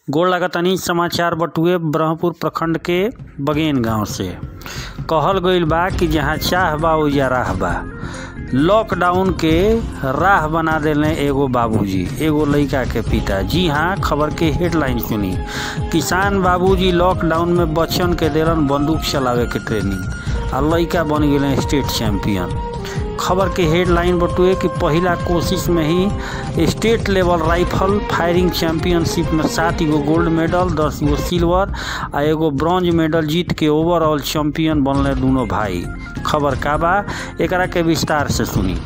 गोड़ लागतानी समाचार बटुए ब्रह्मपुर प्रखंड के बगेन गांव से कहल गईल बा कि जहाँ चाह बा ओइजा राह बा लॉकडाउन के राह बना देले एगो बाबूजी एगो लइका के पिता जी हाँ खबर के हेडलाइन सुनी किसान बाबूजी लॉकडाउन में बच्चन के देलन बंदूक चलावे के ट्रेनिंग आ लइका बन गेले स्टेट चैंपियन खबर के हेडलाइन बटुए कि पहिला कोशिश में ही state level rifle firing championship में सात गो गोल्ड मेडल दस गो सिल्वर आ एगो ब्रॉन्ज मेडल जीत के ओवरऑल चैंपियन बनले दोनों भाई खबर का बा एकरा के विस्तार से सुनी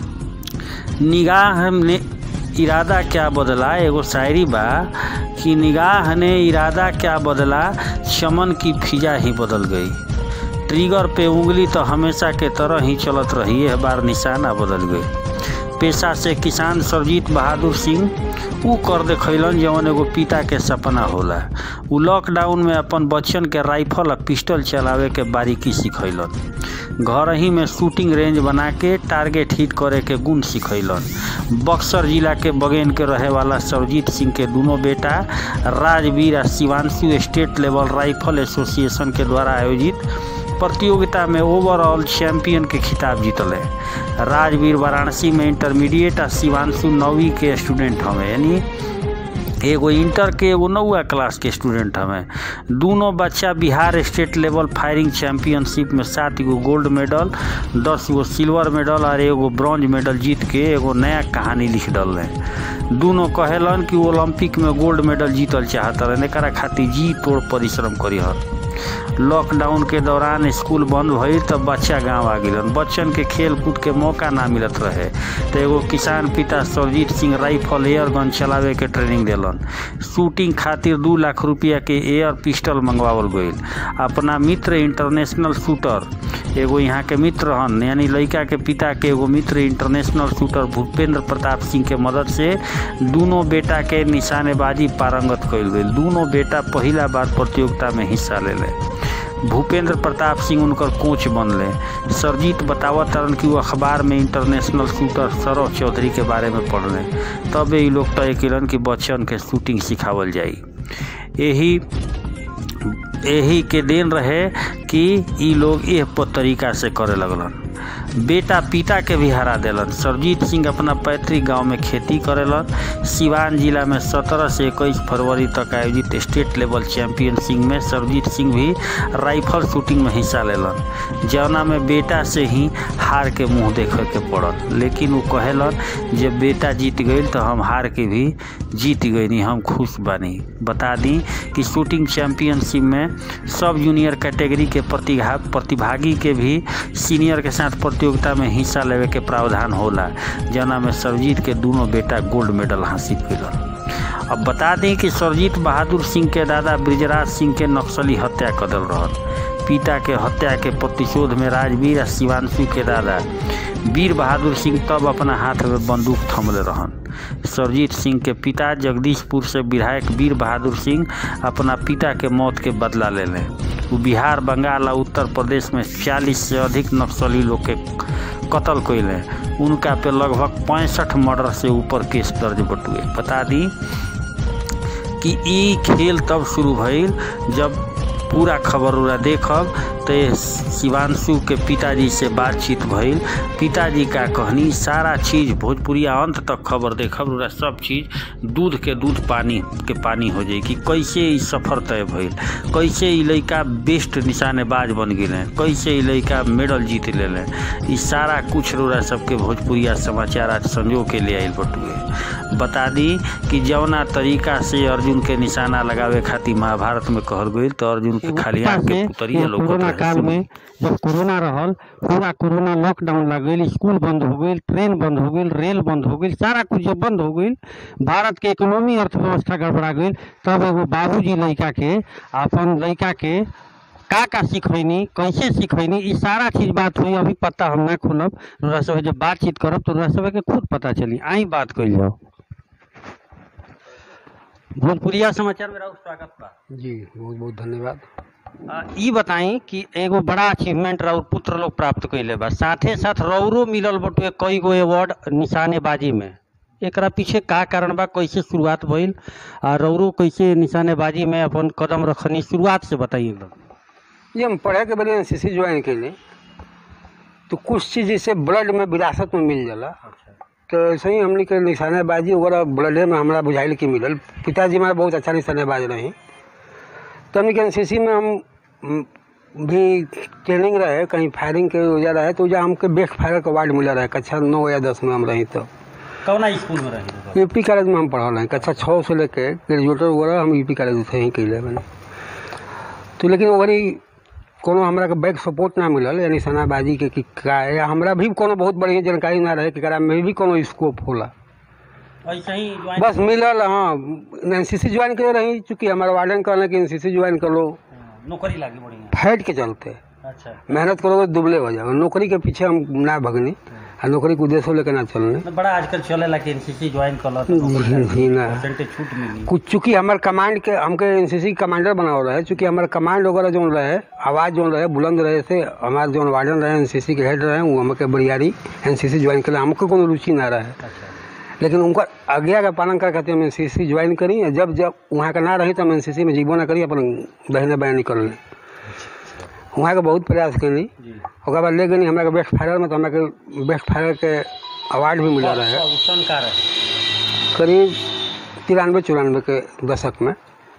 निगाह ने इरादा क्या बदला एगो शायरी बा कि निगाह ने इरादा क्या बदला चमन की फिजा ही बदल गई ट्रिगर पे उंगली तो हमेशा के तरह ही चलत रही है बार निशाना बदल गई पेशा से किसान सरजीत बहादुर सिंह ऊ कर देखलन जवन एगो पिता के सपना होला उ लॉकडाउन में अपन बच्चन के राइफल आ पिस्टल चलावे के बारीकी सिखैलन घर ही में शूटिंग रेंज बना के टारगेट हिट करे के गुण सिखैलन बक्सर जिला के बगेन के रहे वाला सरजीत सिंह के दोनों बेटा राजवीर आ Shivanshu state level rifle association के द्वारा आयोजित प्रतियोगिता में ओवरऑल चैंपियन के खिताब जीतल है राजवीर वाराणसी में इंटरमीडिएट आ शिवांशु नौवीं के स्टूडेंट हमें यानी एगो इंटर के एगो नौवा क्लास के स्टूडेंट हमें दोनों बच्चा Bihar state level firing championship में सात गो गोल्ड मेडल दस गो सिल्वर मेडल और एगो ब्रॉन्ज मेडल जीत के एगो नया कहानी लिख डल रहे दोनों कहेलन कि ओलंपिक में गोल्ड मेडल जीतल चाहत रहे एकरा खातिर जी तोड़ परिश्रम करी लॉकडाउन के दौरान स्कूल बंद भइल तब बच्चा गांव आ गिलन बच्चन के खेल कूद के मौका ना मिलत रहे तो एगो किसान पिता Sarjit Singh rifle air gun चलावे के ट्रेनिंग दिलन शूटिंग खातिर दू लाख रुपया के एयर पिस्टल मंगवावल गईल अपना मित्र इंटरनेशनल शूटर एगो यहाँ के मित्र हन यानी लड़का के पिता के एगो मित्र इंटरनेशनल शूटर भूपेंद्र प्रताप सिंह के मदद से दोनों बेटा के निशानेबाजी पारंगत कईल गई दोनों बेटा पहला बार प्रतियोगिता में हिस्सा ले ले भूपेंद्र प्रताप सिंह उनकर कोच बनले सरजीत बतावत तरन कि वो अखबार में इंटरनेशनल शूटर सौरभ चौधरी के बारे में पढ़ले तब ये लोग तय कैलन कि बच्चन के शूटिंग सिखावल जाई यही यही के दिन रहे कि ई लोग एह तरीका से करे लगलन बेटा पिता के भी हरा दिलन सरजीत सिंह अपना पैतृक गांव में खेती करेलन सिवान जिला में 17 से 21 फरवरी तक आयोजित स्टेट लेवल चैंपियनशिप में सरजीत सिंह भी राइफल शूटिंग में हिस्सा लेलन जौना में बेटा से ही हार के मुंह देखे के पड़ल लेकिन वो कहेलन जब बेटा जीत गई तो हम हार के भी जीत गई हम खुश बानी बता दी कि शूटिंग चैंपियनशिप में सब जूनियर कैटेगरी के प्रतिभा प्रतिभागी के भी सीनियर के साथ प्रतियोगिता में हिस्सा लेवे के प्रावधान होला जना में सरजीत के दोनों बेटा गोल्ड मेडल हासिल कैलन अब बता दें कि सरजीत बहादुर सिंह के दादा ब्रिजराज सिंह के नक्सली हत्या कर दिल रहन पिता के हत्या के प्रतिशोध में राजवीर आ शिवांशु के दादा वीर बहादुर सिंह तब अपना हाथ में बंदूक थमले रहन सरजीत सिंह के पिता जगदीशपुर से विधायक वीर बहादुर सिंह अपना पिता के मौत के बदला ले लें वो बिहार बंगाल और उत्तर प्रदेश में 40 से अधिक नक्सली लोग के कत्ल कैले उनका पे लगभग पैंसठ मर्डर से ऊपर केस दर्ज बटुए बता दी कि ई खेल तब शुरू भइल जब पूरा खबर उरा देखब तो शिवांशु के पिताजी से बातचीत भइल पिताजी का कहनी सारा चीज़ भोजपुरिया अंत तक खबर देखब उरा सब चीज़ दूध के दूध पानी के पानी हो जाई कि कैसे ई सफ़र तय भइल कैसे ई लड़का बेस्ट निशानेबाज बन गए कैसे ई लड़का मेडल जीत ले ई सारा कुछ रोरा सबके भोजपुरिया समाचार आज संजो के ले आयल बटुए बता दी कि जौना तरीका से अर्जुन के निशाना लगावे खातिर महाभारत में कहल गई तो अर्जुन के खाली आँख के पुतरिया लोग कोरोना काल में जब कोरोना रहल पूरा कोरोना लॉकडाउन लग गई स्कूल बंद हो गई ट्रेन बंद हो गई रेल बंद हो गई सारा कुछ जब बंद हो गई भारत के इकोनॉमी अर्थव्यवस्था गड़बड़ा गई तब एगो बाबूजी लड़का के अपन लड़का के का का सिखैनी कैसे सिखैनी ई सारा चीज बात हुई अभी पता हम ना खुलब तोरा सब जब बातचीत करब तो तोरा सब के खुद पता चली आई बात कइल जाओ भोजपुरिया समाचार में राउर स्वागत बा जी बहुत बहुत धन्यवाद आ, ई बताई कि एगो बड़ा अचीवमेंट राउर पुत्र लोग प्राप्त कैले बा साथे साथ रौरो मिलल बटुए कई गो अवार्ड निशानेबाजी में एकरा पीछे का कारण बा कैसे शुरुआत भइल आ रौरो कैसे निशानेबाजी में अपन कदम रखनी शुरुआत से बताइए एकदम ये हम पढ़े के बड़े एन सी सी ज्वाइन कैले तो कुछ चीज़ जैसे ब्लड में विरासत में मिल जाला तो ऐसे ही हमने के निशानेबाजी वगैरह ब्लडे में हमारा बुझाइल की मिलल पिताजी हमारे बहुत अच्छा निशानेबाज रही तो हमने के एन सी सी में हम हम भी ट्रेनिंग रहे कहीं फायरिंग के वजह रहे तो जहाँ हमके बेस्ट फायर का अवार्ड मिला रहे कक्षा नौ या दस में हम रही तो कौना स्कूल में रही यूपी कॉलेज में हम पढ़ल हैं कक्षा छः से लेके ग्रेजुएटर वगैरह हम यूपी कॉलेज से ही कैले बने तो लेकिन वही कोनो हमरा के बैक सपोर्ट ना मिलल यानी सनाबाजी के कि का या हमरा भी कोनो बहुत बढ़िया जानकारी ना रहे कि एकरा में भी कोनो स्कोप होला ऐसे ही बस मिलल हाँ एन सी सी ज्वाइन करे रही चूँकि हमारा वार्डन कहले कि एन सी सी ज्वाइन कर लो नौकरी लागी बढ़िया फैट के चलते अच्छा मेहनत करोगे दुबले हो जाओगे नौकरी के पीछे हम ना भगनी आ नौकरी के उद्देश्य लेके ना चलने बड़ा आजकल चलेला कि एनसीसी ज्वाइन कर जी ना परसेंटेज छूट मिली कुछ चूंकि हमारे कमांड के हमके एनसीसी कमांडर बनावल रहे चूंकि हमारे कमांड वगैरह जो रहे आवाज़ जो रहे बुलंद रहे से हमारे जो वार्डन रहे एनसीसी के हेड रहे वो हमके बरियारी एनसीसी ज्वाइन कर हमको कोनो रुचि ना रहे अच्छा लेकिन उनका आज्ञा का पालन कर खातिर हम एनसीसी ज्वाइन करी और जब जब वहाँ का ना रही तो हम एनसीसी में जीवो ना करी अपन बहने बहन निकल ली वहाँ के बहुत प्रयास करी जी ओकर बाद ले गई हमरा के बेस्ट फायर में तो हमरा के बेस्ट फायर के अवार्ड भी मिला रहे उसन का रहे करीब तिरानवे चौरानवे के दशक में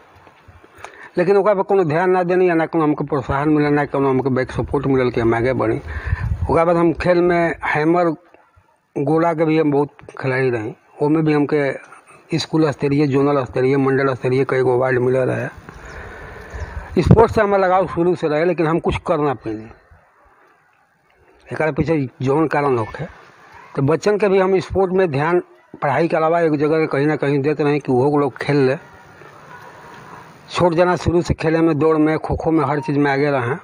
लेकिन ओकरा पर कोनो ध्यान ना देनी या ना कोनो हमको प्रोत्साहन मिलल ना कोनो हमको बैक सपोर्ट मिलल कि हम आगे बढ़ी ओकरा बाद हम खेल में हैमर गोला के भी हम बहुत खिलाड़ी रही ओमे भी हमके स्कूल स्तरीय जोनल स्तरीय मंडल स्तरीय कई गो अवार्ड मिलल रहे स्पोर्ट्स से हमारा लगाव शुरू से रहे लेकिन हम कुछ कर ना पैनी एक पीछे जौन कारण होखे तो बच्चन के भी हम स्पोर्ट में ध्यान पढ़ाई के अलावा एक जगह कहीं ना कहीं देते रहे कि वो लोग खेल ले छोट जना शुरू से खेले में दौड़ में खो खो में हर चीज़ में आगे रहे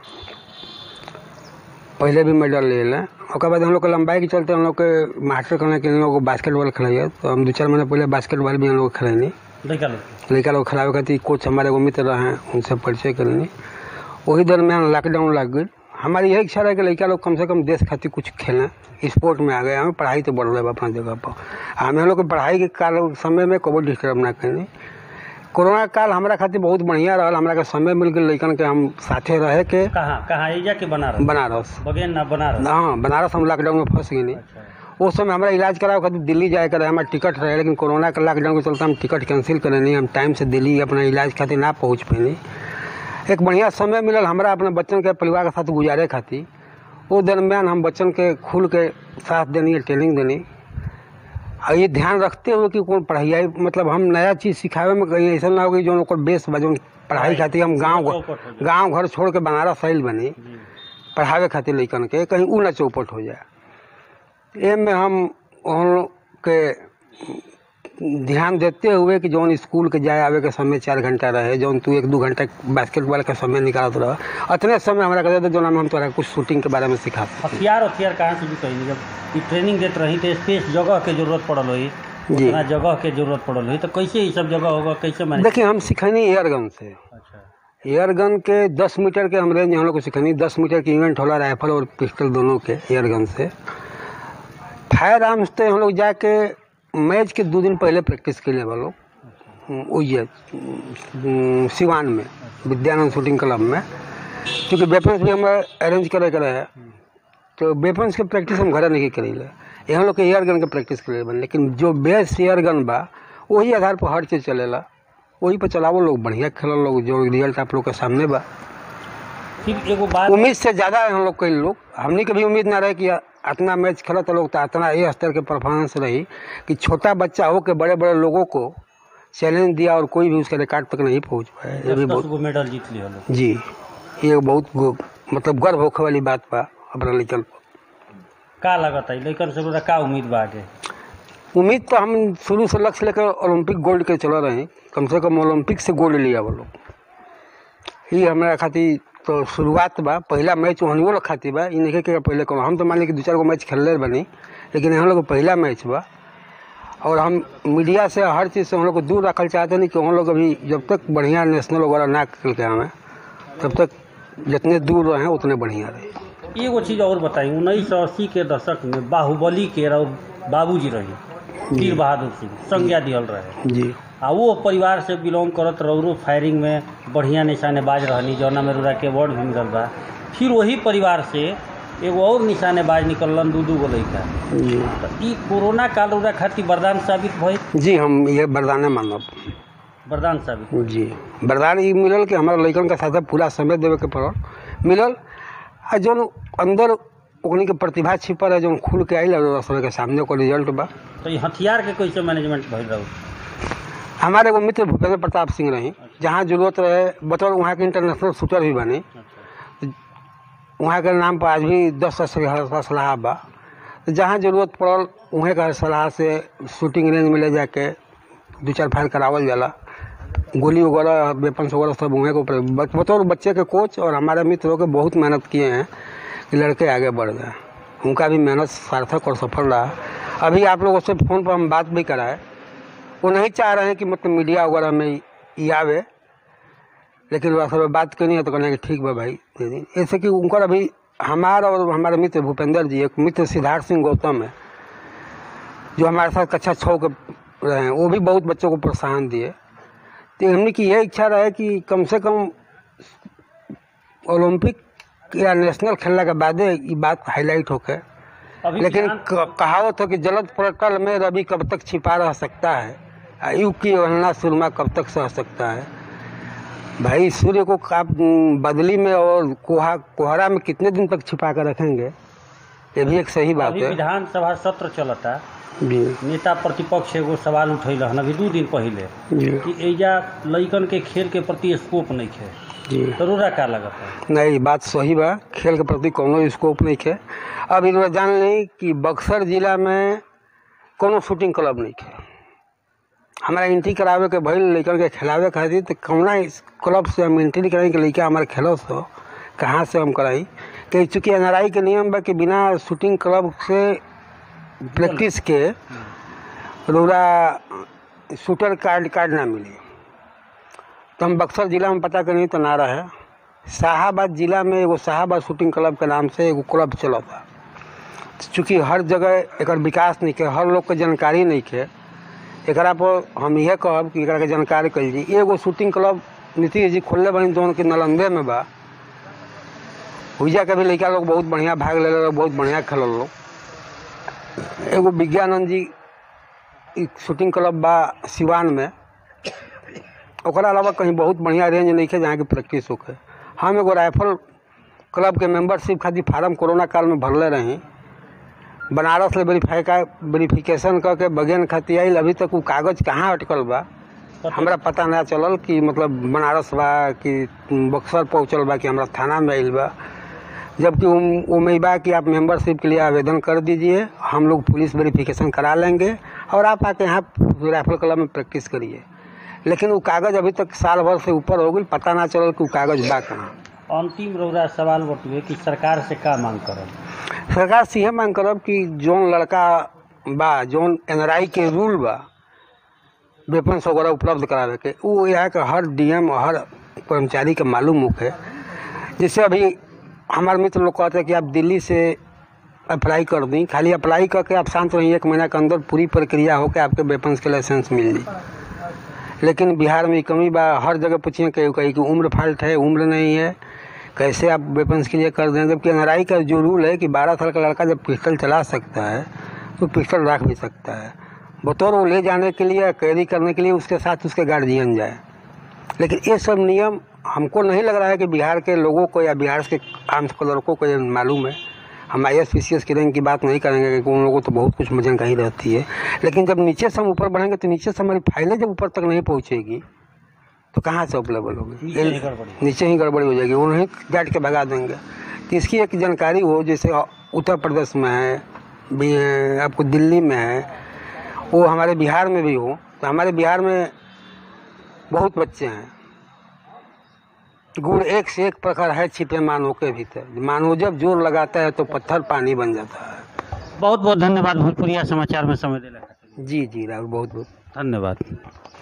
पहले भी मेडल ले लें ओकर बाद हम लोग के लंबाई के चलते हम लोग के मास्टर कहने के हम लोग बास्केटबॉल खेलाइए तो हम दो चार महीने पहले बास्केटबॉल भी हम लोग खेलनी लड़का लोग लड़का लोग खिलावे खातिर कोच हमारे एगो मित्र रहे उनसे परिचय करनी वही दरमियान लॉकडाउन लग गई हमारी यही इच्छा रहे कि लड़का लोग कम से कम देश खातिर कुछ खेलें स्पोर्ट में आ गए हमें पढ़ाई तो बढ़ रहे अपना जगह पर हमें लोग के पढ़ाई के काल समय में कबो डिस्टर्ब ना करें कोरोना काल हमारा खातिर बहुत बढ़िया रहा हमारा के समय मिल गई लड़कन के हम साथे रहे के कहाँ कहाँ एजा के बनारस बनारस बगेन ना बनारस हाँ बनारस हम लॉकडाउन में फंस गई अच्छा उस समय हमारा इलाज करावे खातिर दिल्ली जाए करे हमारा टिकट रहे लेकिन कोरोना के लॉकडाउन के चलते हम टिकट कैंसिल करे नहीं हम टाइम से दिल्ली अपना इलाज खातिर ना पहुँच पैनी एक बढ़िया समय मिलल हमारा अपने बच्चन के परिवार के साथ गुजारे खातिर वो दरमियान हम बच्चन के खुल के साथ देनी ट्रेनिंग देनी और ये ध्यान रखते हुए कि कौन पढ़ाई मतलब हम नया चीज़ सिखावे में कहीं ऐसा ना हो कि जो ओकर बेस बा जौन पढ़ाई खातिर हम गाँव चौपट हो जाए। गाँव घर छोड़ के बनारस आइल बनी जी पढ़ावे खातिर लइकन के कहीं ऊ ना चौपट हो जाए एम में हम उन लोग के ध्यान देते हुए कि जौन स्कूल के जाए आवे के समय चार घंटा रहे जौन तू एक दू घंटा बास्केटबॉल के समय निकालत रह अतने समय हमरा कहते थे जौन हम तोरा कुछ शूटिंग के बारे में सिखा हथियार हथियार कहाँ से भी कहीं जब ई ट्रेनिंग देत रही तो स्पेस जगह के जरूरत पड़ल होई जी। उतना जगह के जरूरत पड़ल होई तो कैसे ये सब जगह होगा कैसे मैंने देखिए हम सिखनी एयर गन से अच्छा एयर गन के 10 मीटर के हम रेंज हम लोग को सिखनी 10 मीटर की इवेंट होला राइफल और पिस्टल दोनों के एयर गन से फायर आर्म्स तो हम लोग जाके मैच के दो दिन पहले प्रैक्टिस के लिए वालों ये सिवान में विद्यानंद शूटिंग क्लब में क्योंकि वेपन्स भी हम अरेंज करे के रहे तो वेपन्स के प्रैक्टिस हम घरे नहीं करी ले ये हम लोग के एयर गन के प्रैक्टिस करे बन लेकिन जो बेस एयर गन बा वही आधार पर हर चीज़ चलेला वही पर चलावो लोग बढ़िया खेल लोग जो रिजल्ट आप लोग के सामने बा फिर एगो बात उम्मीद से ज़्यादा है हम लोग कई लोग हमने कभी उम्मीद ना रहे कि इतना मैच खेला तो लोग तो इतना ये स्तर के परफॉर्मेंस रही कि छोटा बच्चा हो के बड़े बड़े लोगों को चैलेंज दिया और कोई भी उसके रिकॉर्ड तक नहीं पहुंच पाया ये भी दस बहुत गो मेडल जीत लिया लोग जी ये बहुत गो- मतलब गर्व होखे वाली बात बा अपना लेकर का लागत है लेकिन से का उम्मीद बा आगे उम्मीद तो हम शुरू से लक्ष्य लेकर ओलंपिक गोल्ड के चला रहे हैं कम से कम ओलंपिक से गोल्ड लिया वो लोग ये हमारा खातिर तो शुरुआत बा पहला मैच वहनियो लोग खातिर बा इ नहीं के पहले कोनो हम तो मान ली कि दो चार गो मैच खेलले बनी लेकिन हम लोग को पहला मैच बा और हम मीडिया से हर चीज़ से हम लोग को दूर रखल चाहते नहीं कि हम लोग अभी जब तक बढ़िया नेशनल वगैरह ना खेल के आवे तब तक जितने दूर रहें उतने बढ़िया रहे एगो चीज़ और बताई उन्नीस सौ अस्सी के दशक में बाहुबली के रहो बाबूजी रही वीर बहादुर सिंह संज्ञा दियल रहे जी आ वो परिवार से बिलोंग करत रौरो फायरिंग में बढ़िया निशानेबाज रहनी जौना में रौरा के अवार्ड भी मिलल बा फिर वही परिवार से एगो और निशानेबाज निकललन दू दू गो लड़का जी तो ई कोरोना काल रौरा खातिर वरदान साबित भइल जी हम ये वरदाने मानब वरदान साबित जी वरदान ई मिलल कि हमारा लड़कन के साथ पूरा समय देवे के पड़ल मिलल आ जौन अंदर ओकनी के प्रतिभा छिपल है जौन खुल के आइल और समय के सामने ओकर रिजल्ट बा तो ये हथियार के कैसे मैनेजमेंट भइल रहू हमारे एगो मित्र भूपेंद्र प्रताप सिंह रही जहाँ जरूरत रहे बतौर वहाँ के इंटरनेशनल शूटर भी बने वहाँ के नाम पर आज भी दस असला सलाह बा तो जहाँ जरूरत पड़ल वहीं का सलाह से शूटिंग रेंज में ले जाके दो चार फायर करावल जाला गोली वगैरह वेपन्स वगैरह सब वहीं के ऊपर बत- बतौर बच्चे के कोच और हमारे मित्रों के बहुत मेहनत किए हैं कि लड़के आगे बढ़ गए उनका भी मेहनत सार्थक और सफल रहा अभी आप लोगों से फ़ोन पर हम बात भी कराए वो नहीं चाह रहे हैं कि मतलब मीडिया वगैरह में ये आवे लेकिन वह सब बात करनी है तो कहना कि ठीक बा भाई दे दी ऐसे कि उनका अभी हमारा और हमारे मित्र भूपेंद्र जी एक मित्र सिद्धार्थ सिंह गौतम है जो हमारे साथ कक्षा छः के रहे हैं वो भी बहुत बच्चों को प्रोत्साहन दिए तो हमने की यह इच्छा रहे कि कम से कम ओलंपिक या नेशनल खेलने के बाद ये बात हाईलाइट होके अभी लेकिन ध्यान- क- कहावत हो कि जलद पटल में रवि कब तक छिपा रह सकता है आ युग की वहना सुरमा कब तक सह सकता है भाई सूर्य को आप न, बदली में और कोहा कोहरा में कितने दिन तक छिपा कर रखेंगे ये भी एक सही बात अभी है विधानसभा सत्र चलता जी नेता प्रतिपक्ष एगो सवाल उठैल हन अभी दू दिन पहले जी कि एजा लइकन के खेल के प्रति स्कोप नहीं है जी तो रौरा का लगता है नहीं बात सही बा खेल के प्रति कोनो स्कोप नहीं है अब इन जान ली कि बक्सर जिला में कोनो शूटिंग क्लब नहीं है हमारा एंट्री करावे के भइल लड़कन के खिलावे खातिर तो कौना इस क्लब से हम एंट्री कराई कि लड़का हमारे खेलो सो कहाँ से हम कराई कि चूँकि एन के नियम बा कि बिना शूटिंग क्लब से प्रैक्टिस के रोरा शूटर कार्ड कार्ड ना मिली तो हम बक्सर जिला में पता करी तो ना रहे शाहाबाद जिला में एगो शाहाबाद शूटिंग क्लब के नाम से एगो क्लब चलता चूँकि हर जगह एकर विकास नहीं के हर लोग के जानकारी नहीं के एकरा पर हम यह कहब कि एकरा के जानकारी कल जी एगो शूटिंग क्लब नीतीश जी खोलले बनी जौन कि नालंदे में बा हुईजा के भी लड़का लोग बहुत बढ़िया भाग ले लोग बहुत बढ़िया खेलल लोग एगो विज्ञानंद जी ई शूटिंग क्लब बा सिवान में ओकरा अलावा कहीं बहुत बढ़िया रेंज नहीं है जहाँ की प्रैक्टिस होके हम एगो राइफल क्लब के मेंबरशिप खातिर फार्म कोरोना काल में भरले रही बनारस ले वेरीफाई का वेरिफिकेशन करके बगेन खातिर आइल अभी तक वो कागज कहाँ अटकल बा हमरा पता ना चलल कि मतलब बनारस बा कि बक्सर पहुँचल बा कि हमरा थाना में आइल बा जबकि उम- उम्मीद बा कि आप मेंबरशिप के लिए आवेदन कर दीजिए हम लोग पुलिस वेरिफिकेशन करा लेंगे और आप आके यहाँ राइफल क्लब में प्रैक्टिस करिए लेकिन वो कागज अभी तक साल भर से ऊपर हो गई पता ना चलल कि वो कागज बा कहाँ अंतिम रौरा सवाल बटुए कि सरकार से का मांग करब सरकार से यह मांग करब कि जौन लड़का बा जौन एन के रूल बा वेपन्स वगैरह उपलब्ध करावे के वो यहाँ के हर डीएम और हर कर्मचारी के मालूम होके जैसे अभी हमारे मित्र लोग कहते हैं कि आप दिल्ली से अप्लाई कर दी खाली अप्लाई करके आप शांत रहिए एक महीना के अंदर पूरी प्रक्रिया होकर आपके वेपन्स के लाइसेंस मिल जाए लेकिन बिहार में कमी बा हर जगह पूछिए कहीं कहीं कि उम्र फाल्ट है उम्र नहीं है कैसे आप वेपन्स के लिए कर दें जबकि एन का जो रूल है कि बारह साल का लड़का जब पिस्टल चला सकता है तो पिस्टल रख भी सकता है बतौर वो ले जाने के लिए कैरी करने के लिए उसके साथ उसके गार्जियन जाए लेकिन ये सब नियम हमको नहीं लग रहा है कि बिहार के लोगों को या बिहार के आम लड़कों को ये मालूम है हम I S P C S की रैंक की बात नहीं करेंगे क्योंकि उन लोगों को तो बहुत कुछ जानकारी रहती है लेकिन जब नीचे से हम ऊपर बढ़ेंगे तो नीचे से हमारी फाइलें जब ऊपर तक नहीं पहुँचेगी तो कहाँ से अवेलेबल होगी नीचे ही गड़बड़ी। नीचे ही गड़बड़ी हो जाएगी उन्हें गाड़ के भगा देंगे तो इसकी एक जानकारी हो जैसे उत्तर प्रदेश में है भी- आपको दिल्ली में है वो हमारे बिहार में भी हो तो हमारे बिहार में बहुत बच्चे हैं गुड़ एक से एक प्रकार है छिपे मानव के भीतर मानव जब जोर लगाता है तो पत्थर पानी बन जाता है बहुत बहुत धन्यवाद भोजपुरिया समाचार में समय देला खातिर जी जी राहुल बहुत बहुत धन्यवाद